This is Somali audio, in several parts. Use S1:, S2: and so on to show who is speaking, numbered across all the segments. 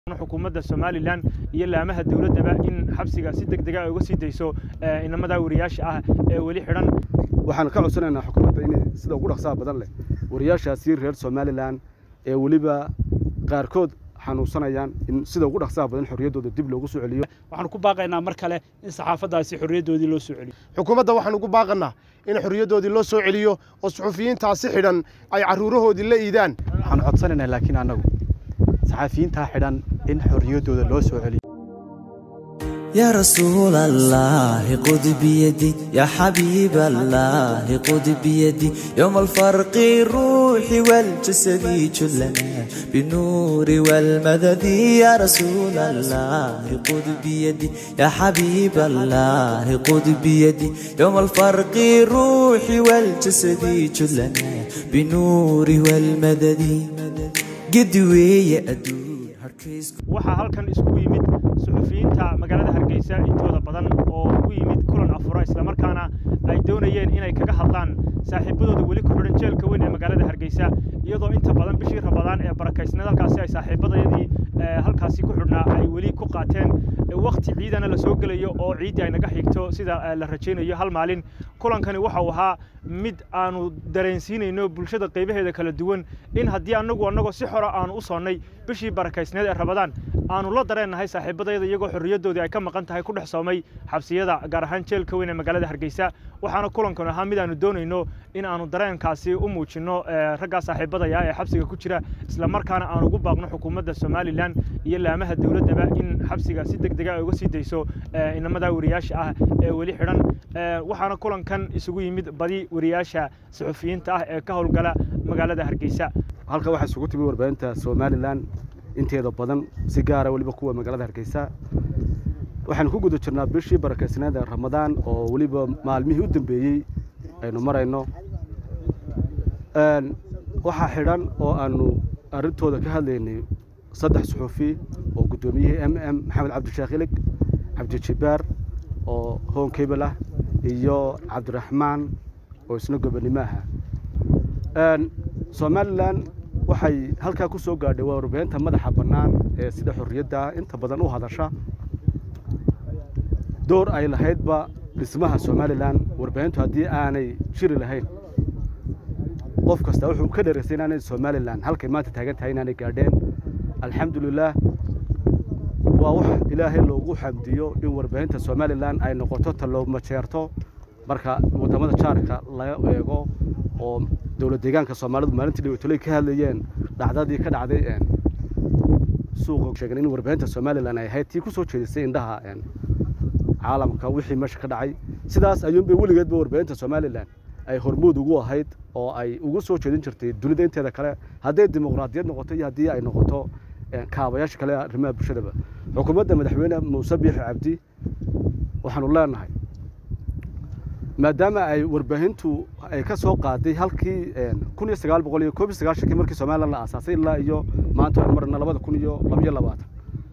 S1: xukuumadda somalilan iyo laamaha dowladdaba in xabsiga si deg dega ay uga sii dayso inamada wariyaasha ah ee weli xidhan
S2: waxaan ka codsanaynaa xukuumadda inay sida ugu dhaqsaha badan leh wariyaashaasi reer somalilan ee weliba qaarkood xanuunsanayaan in sida ugu dhaqsaha badan xorriyaddooda dib loogu soo celiyo
S1: waxaanu ku baaqaynaa mar kale in saxaafaddaasi xorriyaddoodii loo soo celiyo
S3: xukuumadda waxaan ugu baaqannaa in xorriyaddoodii loo soo celiyo oo suxufiyiintaasi xidhan ay carruurahoodii la iidaan
S4: waxaan codsanaynaa laakiin annagu saxaafiyiintaa xidhan in xorriyaddooda loo soo celiyo
S5: يا رسول الله خذ بيدي يا حبيب الله خذ بيدي يوم الفرق الروح والجسد كلنا بالنور والمدد يا رسول الله خذ بيدي يا حبيب الله خذ بيدي يوم الفرق الروح والجسد كلنا بالنور والمدد قد ويا أدور
S1: waxaa halkan iskugu yimid suxufiyiinta magaalada hargeysa intooda badan oo ugu yimid kulan afura islamarkaana ay doonayeen inay kaga hadlaan saaxiibadooda weli ku xidhan jeelka weyn ee magaalada hargeysa iyadoo inta badan bishii rabadaan ee barakaysneed halkaasi ay saaxiibadayadii halkaasi ku xidhnaa ay weli ku qaateen wakhti ciidana la soo gelayo oo ciiddii ay naga xigto sida la rajaynayo hal maalin kulankani waxau ahaa mid aanu dareensiinayno bulshada qaybaheeda kala duwan in haddii annagu annagoo si xora aanu u soonnay bishii barakaysneed ee rabadaan aanu la dareennahay saaxiibadayada iyagoo xorriyaddoodii ay ka maqan tahay ku dhex soomay xabsiyada gaar ahaan jeelka weyn ee magaalada hargeysa waxaana kulankan ahaa mid aanu doonayno in aanu dareenkaasi u muujinno raggaa saaxiibadaya ee xabsiga ku jira islamarkaana aan ugu baaqno xukuumadda somalilan iyo laamaha dowladdaba in xabsiga si deg dega ay uga sii dayso inamada wariyaasha ah ee weli xidhan waxaana kulankan isugu yimid badi wariyaasha suxufiyiinta ah ee ka howlgala magaalada hargeysa
S2: halka waxaa isugu timi warbaahinta somalilan inteeda badan si gaara weliba kuwa magaalada hargeysa waxaanu ku guda jirnaa bishii barakaysneeda ramadaan oo weliba maalmihii u dambeeyey aynu marayno waxaa xidhan oo aanu arrintooda ka hadlaynay saddex suxuufi oo guddoomiyihii m m maxamed cabdisheekh ilig cabdijibaar oo hoon kebel ah iyo cabdiraxmaan oo isna gobonimo aha somalilan waxay halkaa ku soo gaadhay waa warbaahinta madaxa bannaan ee sida xorriyadda inta badan u hadasha door ay lahaydba dhismaha somalilan warbaahintu haddii aanay jiri lahayn qof kasta wuxuu ka dheeraysay inaanay somalilan halkay maanta taagan tahay inaanay gaadheen alxamdulilaah waa wax ilaahay loogu xamdiyo in warbaahinta somalilan ay noqoto taloomajeerto marka waddamada jaarka laga eego oo dowlad deegaanka soomaalidu maalintii dhibatoley ka hadlayeen dhacdadii ka dhacday suuqa sheegen in warbaahinta somalilan ay ahayd tii ku soo jeedisay indhaha caalamka wixii meesha ka dhacay sidaas ayuunbay weligeedba warbaahinta somalilan ay hormuud ugu ahayd oo ay ugu soo jeedin jirtay dunida inteeda kale hadday dimuqraadiyad noqoto iyo haddii ay noqoto kaabayaasha kale arrimaha bulshadaba xukuumadda madaxweyne muuse biixi cabdi waxaanu leenahay maadaama ay warbaahintu ay ka soo qaaday halkii kun iyo sagaal boqol iyo koob iyo sagaashankii markii somalilan la aasaasay ilaa iyo maanta aynu marna labada kun iyo labiyo labaatan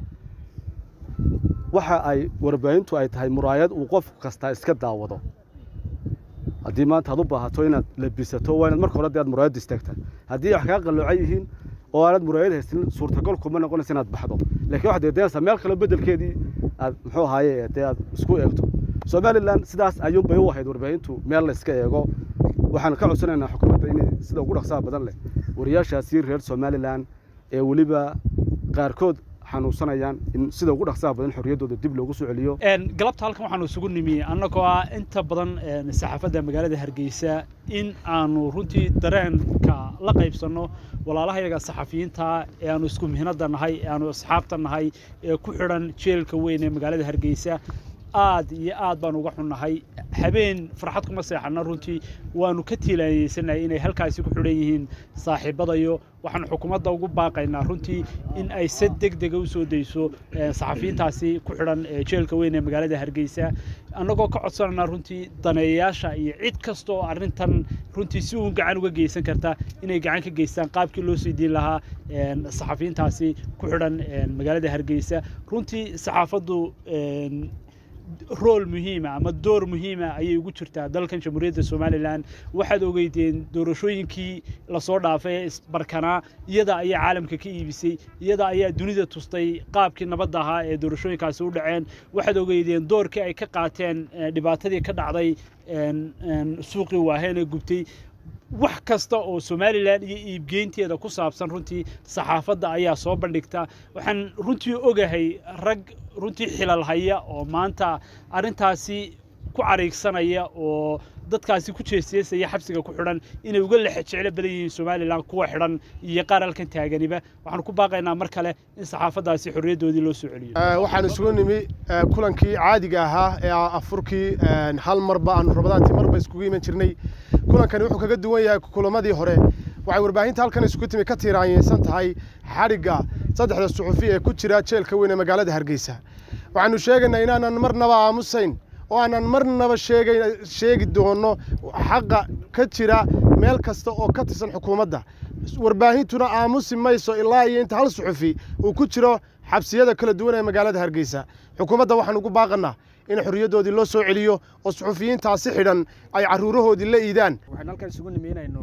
S2: waxa ay warbaahintu ay tahay muraayad uu qof kasta iska daawado haddii maanta aad u baahato inaad labisato waa inaad marka hore dee aad muraayadda istaagtaa haddii wax kaa qalloocan yihiin oo aanad muraayad haysanin suurtagal kuma noqonaysa inaad baxdo laakiin waxaad deedeynaysaa meel kale beddelkeedii aad muxuu ahaaye dee aad isku eegto somalilan sidaas ayuunbay u ahayd warbaahintu meel la iska eego waxaan ka codsanaynaa xukuumadda inay sida ugu dhaqsaha badan leh wariyaashaasi reer somalilan ee weliba qaarkood xanuunsanayaan in sida ugu dhaqsaha badan xorriyaddooda dib loogu soo celiyo
S1: galabta halkan waxaanu isugu nimi annagoo ah inta badan saxaafadda magaalada hargeysa in aanu runtii dareenka la qaybsanno walaalahayaga saxafiyiinta ee aanu isku mihnada nahay ee aanu asxaabta nahay ee ku xidhan jeelka weyn ee magaalada hargeysa aad iyo aad baan uga xunnahay habeen farxad kuma seexanna runtii waanu ka tiilaanyeysanahay inay halkaasi ku xidhan yihiin saaxiibadayo waxaan xukuumadda ugu baaqaynaa runtii in ay si deg dega u soo dayso saxafiyiintaasi ku xidhan jeelka weyn ee magaalada hargeysa annagoo ka codsananaa runtii daneeyayaasha iyo cid kasta oo arrintan runtii si uun gacan uga geysan karta inay gacan ka geystaan qaabkii loo sii diin lahaa saxafiyiintaasi ku xidhan magaalada hargeysa runtii saxaafaddu
S6: rool muhiima ama door muhiima ayay ugu jirtaa dalkan jamhuuriyadda somalilan waxaad ogeydeen doorashooyinkii lasoo dhaafay ee isbarkanaa iyada ayaa caalamka ka iibisay iyada ayaa dunida tustay qaabkii nabadda ahaa ee doorashooyinkaasi u dhaceen waxaad ogeydeen doorkii ay ka qaateen dhibaatadii ka dhacday suuqii waaheen ee gubtay wax kasta oo somalilan iyo iibgeynteeda ku saabsan runtii saxaafadda ayaa soo bandhigta waxaan runtii ogahay rag runtii xilal haya oo maanta arrintaasi ku cariigsanaya oo dadkaasi ku jeesjeesaya xabsiga ku xidhan inay uga lexe jeclo badan yihiin somalilan kuwa xidhan iyo qaar halkan taaganiba waxaan ku baaqaynaa mar kale in saxaafaddaasi xorriyaddoodii loo soo celiyo
S3: waxaan isugu nimi kulankii caadiga ahaa ee afurkii hal marba aanu rabadaantii marba iskugu iman jirnay kulankani wuxuu kaga duwan yahay kulamadii hore waxay warbaahinta halkan isugu timi ka tiiraanyeysan tahay xadhigga saddexda suxufi ee ku jira jeelka weyn ee magaalada hargeysa waxaanu sheegaynaa inaanan marnaba aamusayn oo aanan marnaba sheegayn sheegi doono xaqa ka jira meel kasta oo ka tirsan xukuumadda warbaahintuna aamusi mayso ilaa iyo inta hal suxufi uu ku jiro xabsiyada kala duwan ee magaalada hargeysa xukuumadda waxaan ugu baaqannaa in xorriyaddoodii loo soo celiyo oo suxufiyiintaasi xidhan ay carruurahoodii la iidaan
S7: waxaan halkan isugu nimi inaynu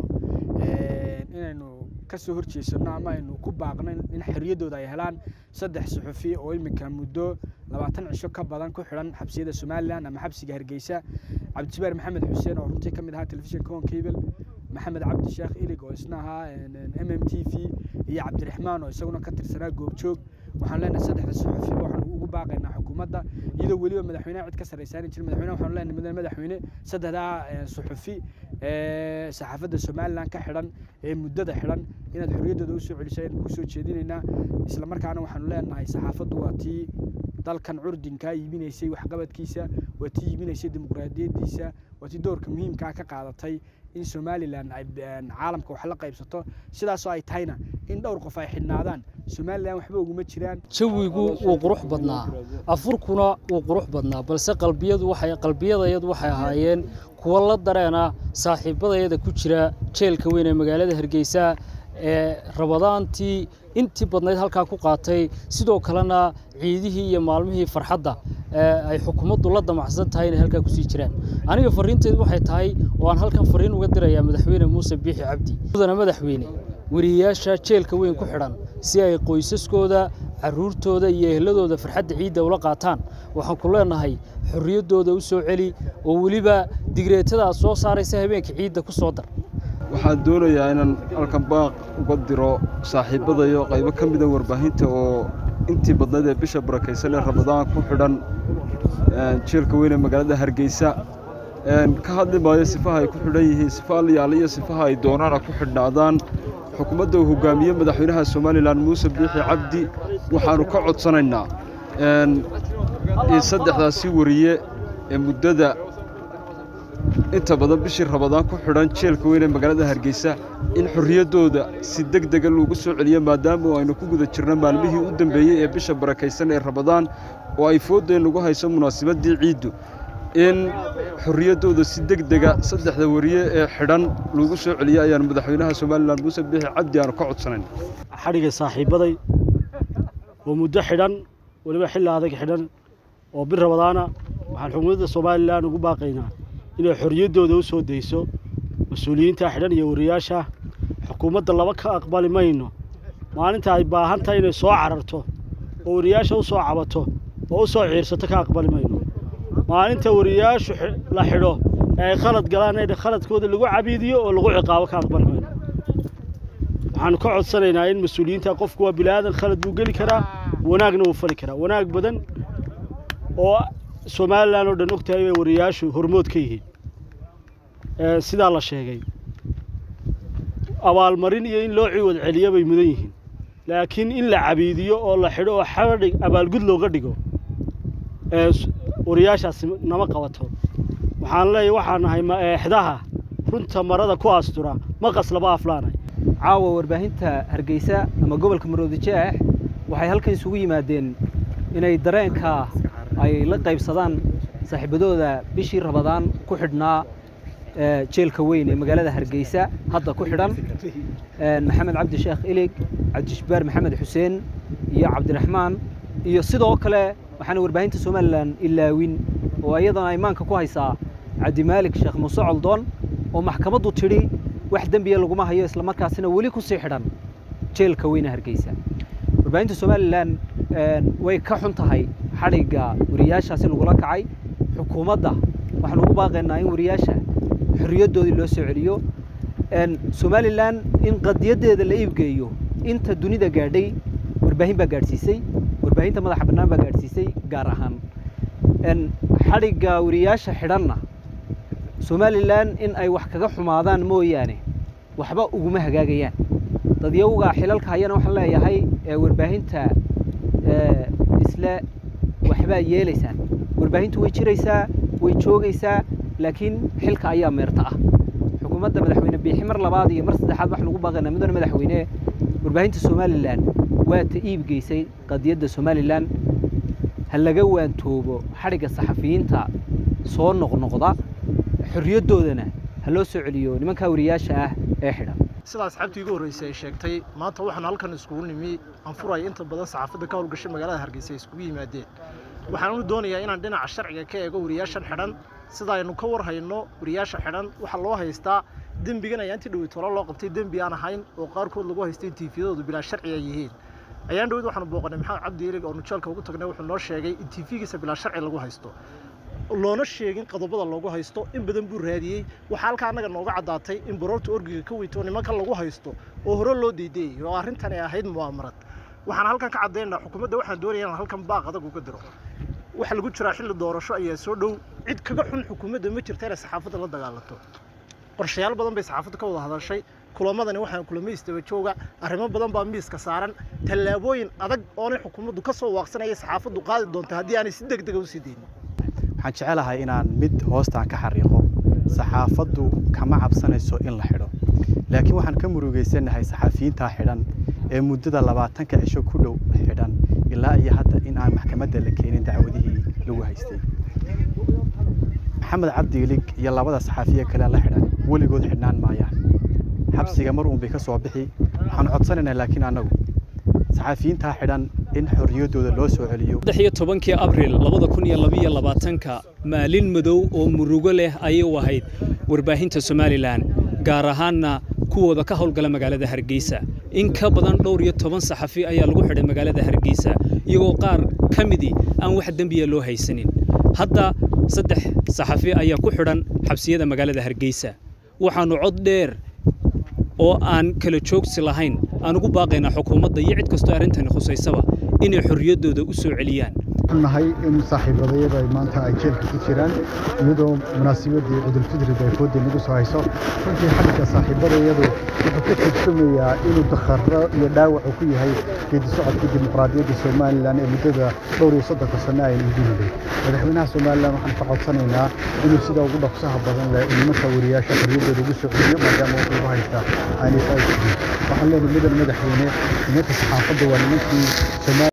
S7: inaynu ka soo horjeesano ama aynu ku baaqno in xorriyaddooda ay helaan saddex suxufi oo iminka muddo labaatan cisho ka badan ku xidhan xabsiyada somalilan ama xabsiga hargeysa cabdijibaar maxamed xuseen oo runtii ka mid ahaa telefishinka hon cable maxamed cabdi sheekh ilig oo isna ahaa m m t v iyo cabdiraxmaan oo isaguna ka tirsanaa goobjoog waxaan leenahay saddexda suxufiba waxaanu ugu baaqaynaa xukuumadda iyadoo weliba madaxweynaha cid ka sarraysaani jirin madaxweynaha waxaanu leenahay mudane madaxweyne saddexdaa suxufi ee saxaafadda somalilan ka xidhan ee muddada xidhan inaad xorriyaddooda u soo celisay aynu kusoo jeedinaynaa isla markaana waxaanu leenahay saxaafaddu waa tii dalkan curdinkaa iibinaysay waxqabadkiisa waa tii iibinaysay dimuqraadiyaddiisa waa tii doorka muhiimkaa ka qaadatay in somalilan ay caalamka wax la qaybsato sidaasoo ay tahayna in dhowr qof ay xidhnaadaan somalilan waxba uguma jiraan
S8: jawigu wuu qurux badnaa afurkuna wuu qurux badnaa balse qalbiyadu waxay qalbiyadayadu waxay ahaayeen kuwa la dareena saaxiibadayada ku jira jeelka weyn ee magaalada hargeysa ee rabadaantii intii badnayd halkaa ku qaatay sidoo kalena ciidihii iyo maalmihii farxadda ay xukuumaddu la damacsan tahay inay halkaa kusii jiraan aniga fariinteedu waxay tahay oo aan halkan fariin uga dirayaa madaxweyne muuse biixi cabdi mudana madaxweyne weriyayaasha jeelka weyn ku xidhan si ay qoysaskooda carruurtooda iyo ehladooda farxadda ciidda ula qaataan waxaan ku leenahay xorriyaddooda u soo celi oo weliba digreetada aad soo saaraysa habeenka ciidda ku soo dar
S9: waxaan doonayaa inaan halkan baaq uga diro saaxiibbadayo qaybo ka mida warbaahinta oo intii badnayd ee bisha barakaysan ee ramadaan ku xidhan jeelka weyn ee magaalada hargeysa ka hadli maayo sifaha ay ku xidhan yihiin sifa alyaale iyo sifaha ay doonaana ku xidhnaadaan xukuumadda uu hogaamiye madaxweynaha somalilan muuse biixi cabdi waxaannu ka codsanaynaa in saddexdaasi wariye ee muddada inta badan bishii rabadaan ku xidhan jeelka weyn ee magaalada hargeysa in xorriyaddooda si deg dega loogu soo celiyo maadaama aynu ku guda jirno maalmihii u dambeeyey ee bisha barakaysan ee rabadaan oo ay fooddeen lagu hayso munaasibaddii ciiddu in xorriyaddooda si deg dega saddexda wariye ee xidhan loogu soo celiyo ayaanu madaxweynaha somalilan muuse biixi cabdi aanu ka codsanayn
S10: xadhigga saaxiibbaday oo muddo xidhan weliba xilli adag xidhan oo bir rabadaana waxaan xukuumadda somalilan ugu baaqaynaa inay xorriyaddooda u soo dayso mas-uuliyiinta xidhan iyo wariyaasha xukuumadda laba ka aqbali mayno maalinta ay baahan tahay inay soo cararto oo wariyaasha u soo cabato oo u soo ciirsato ka aqbali mayno maalinta wariyaashu la xidho ee ay khalad galaan in khaladkooda lagu cabiidiyo oo lagu ciqaabo ka aqbali mayno waxaanu ka codsanaynaa in mas-uuliyiinta qofku waa bilaadan khalad buu geli karaa wanaagna wuu fali karaa wanaag badan oo somalilan oo dhan og tahay bay wariyaashu hormood ka yihiin sidaa la sheegay abaalmarin iyo in loo ciwad celiyo bay mudan yihiin laakiin in la cabiidiyo oo la xidho oo xadhig abaalgud looga dhigo wariyaashaasi nama qabato waxaan leeyahay waxaan nahay eexdaha runta marada ku astura maqas laba aflaanay
S11: caawa warbaahinta hargeysa ama gobolka maroodi jeex waxay halkan isugu yimaadeen inay dareenka ay la qaybsadaan saaxiibadooda bishii rabadaan ku xidhnaa jeelka weyn ee magaalada hargeysa hadda ku xidhan maxamed cabdi sheekh ilig cabdijabbaar maxamed xuseen iyo cabdiraxmaan iyo sidoo kale waxaana warbaahinta somalilan ilaawin oo iyadana imaanka ku haysaa cabdimaalik sheekh muuse coldoon oo maxkamaddu tidhi wax dembiya laguma hayo islamarkaasina weli ku sii xidhan jeelka weyne hargeysa warbaahinta somalilan way ka xun tahay xadhigga wariyaashaasi lagula kacay xukuumadda waxaan ugu baaqaynaa in wariyaasha xorriyaddoodii loo soo celiyo somalilan in qadiyaddeeda la iibgeeyo inta dunida gaadhay warbaahin baa gaadhsiisay warbaahinta madaxa bannaan baa gaadhsiisay gaar ahaan xadhigga wariyaasha xidhanna somalilan in ay wax kaga xumaadaan mooyaane waxba uguma hagaagayaan dadyawga xilalka hayana waxaan leeyahay warbaahinta isle waxbaa yeelaysaan warbaahintu way jiraysaa way joogaysaa laakiin xilka ayaa meerta ah xukuumadda madaxweyne biixi mar labaad iyo mar saddexaad waxaan ugu baaqaynaa mudane madaxweyne warbaahinta somalilan waa ta iibgeysay qadiyadda somalilan ha laga waantoobo xadhigga saxafiyiinta soo noqnoqda xorriyaddoodana ha loo soo celiyo nimankaa wariyaasha ah ee xidhan
S12: sida asxaabtii igu horreysay ay sheegtay maanta waxaan halkan iskugu nimi anfuray inta badan saxaafadda ka howlgashay magaalada hargeysa ay iskugu yimaadeen waxaan u doonayaa inaan dhinaca sharciga ka eego wariyaashan xidhan sida aynu ka war hayno wariyaasha xidhan waxaa loo haystaa dembigan ayaa intii dhowey tolo loo qabtay dembi aan ahayn oo qaarkood lagu haystay in tiifiyadoodu bilaa sharci ay yihiin ayaan dhowed waxaanu booqanay maxamed cabdi ilig oo nujeelka ugu tagnay wuxuu noo sheegay in tiifigiisa bilaa sharci lagu haysto loona sheegin qodobada loogu haysto in badan buu raadiyey waxaa halkaa annaga nooga caddaatay in baroorta orgiga ka weyto nimanka lagu haysto oo hore loo deydeyay oo arrintan ay ahayd mu'aamarad waxaan halkan ka caddaynaa xukuumadda waxaan doonaya inaan halkan baaq adag uga diro waxa lagu jiraa xilli doorasho ayaa soo dhow cid kaga xun xukuumadda ma jirta inay saxaafadda la dagaalanto qorshayaal badan bay saxaafadda ka wada hadashay kulamadani waxaan kulamo isdaba jooga arrimo badan baa miiska saaran tallaabooyin adag oonay xukuumaddu ka soo waaqsanaya saxaafaddu qaadi doonta haddii aanay si deg dega u sii deynin
S4: waxaan jecelahay inaan mid hoostaan ka xariiqo saxaafaddu kama cabsanayso in la xidho laakiin waxaan ka murugeysanahay saxaafiyiintaa xidhan ee muddada labaatanka cisho ku dhow xidhan ilaa iyo hadda in aan maxkamadda la keenin dacwadihii lagu haystay maxamed cabdi ilig iyo labada saxaafiye kale la xidhan weligood xidhnaan maayaan xabsiga mar uun bay ka soo bixi waxaan codsanaynaa laakiin annagu saxaafiyiintaa xidhan in xorriyaddooda loo soo celiyo
S13: saddex iyo tobankii abril labada kun iyo labiyo labaatanka maalin madow oo murugo leh ayay u ahayd warbaahinta somalilan gaar ahaanna kuwooda ka howlgala magaalada hargeysa in ka badan dhowr iyo toban saxafi ayaa lagu xidhay magaalada hargeysa iyagoo qaar ka midii aan wax dembiya loo haysanin hadda saddex saxafi ayaa ku xidhan xabsiyada magaalada hargeysa waxaannu cod dheer oo aan kala joogsi lahayn aan ugu baaqaynaa xukuumadda iyo cid kastoo arrintani khusaysaba inay xorriyaddooda u soo celiyaan
S14: nahay in saaxiibadayada ay maanta ay jeelka ku jiraan iyadoo munaasabadii ciidulfidriga ay fooda nagu soo hayso runtii xagga saaxiibadayadu wuxuu ka turjumayaa inuu dakharro iyo dhaawac uu ku yahay geedi socodka dimuqraadiyadda somalilan ee muddada dhowr iyo soddonka sano aynu gudaday madaxweynaha somalilan waxaan ka codsanaynaa inuu sida ugu dhaqsaha badan leh nimanka wariyaasha xorriyaddooda ugu soo celiyo maadaama wuxuu ugu haysta aanay faa'iidin waxaan leenahay mudan madaxweyne nimanka saxaafadda waa nimankii